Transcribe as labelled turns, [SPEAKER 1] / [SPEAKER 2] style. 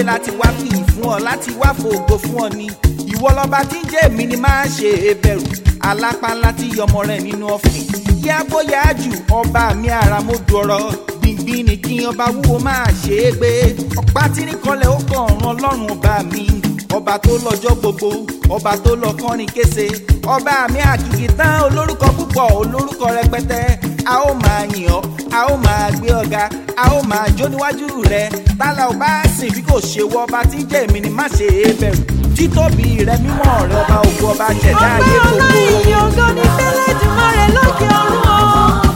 [SPEAKER 1] láti wá bí fún ọ láti wá fògo fún ọ ni ìwọ lọba tí ń jẹ́ èmi ni máa ṣe é bẹ̀rù alápá ńlá tí yọmọ rẹ̀ nínú ọ̀fìn yá bóyá jù ọba mi ara mo dọ̀rọ̀ gbìngbìn ni kí ọba wúwo máa ṣe é gbé ọ̀pá tí ní kọlẹ̀ ó kàn ọ̀ràn ọlọ́run ọba mi ọba tó lọ́jọ́ gbogbo ọba tó lọ kọrin kése ọba mi àkìkì tán olórúkọ púpọ̀ olórúkọ rẹpẹtẹ a ó máa yìn ọ́ a ó máa gbé ọ̀gá a ó máa jó níwájú rẹ tálà ò bá sìn bí kò ṣe wọ ọba tí ń jẹ́ èmi ni má ṣe é bẹ̀rù títóbi rẹ mímọ́ rẹ ọba ògo ọba ṣẹ̀dá ayé
[SPEAKER 2] ọpẹ́
[SPEAKER 1] gbogbo.
[SPEAKER 2] ọlá ìyìn ògo ní fẹ́lẹ́ dùnmọ́ rẹ̀ lókè ọ̀run o.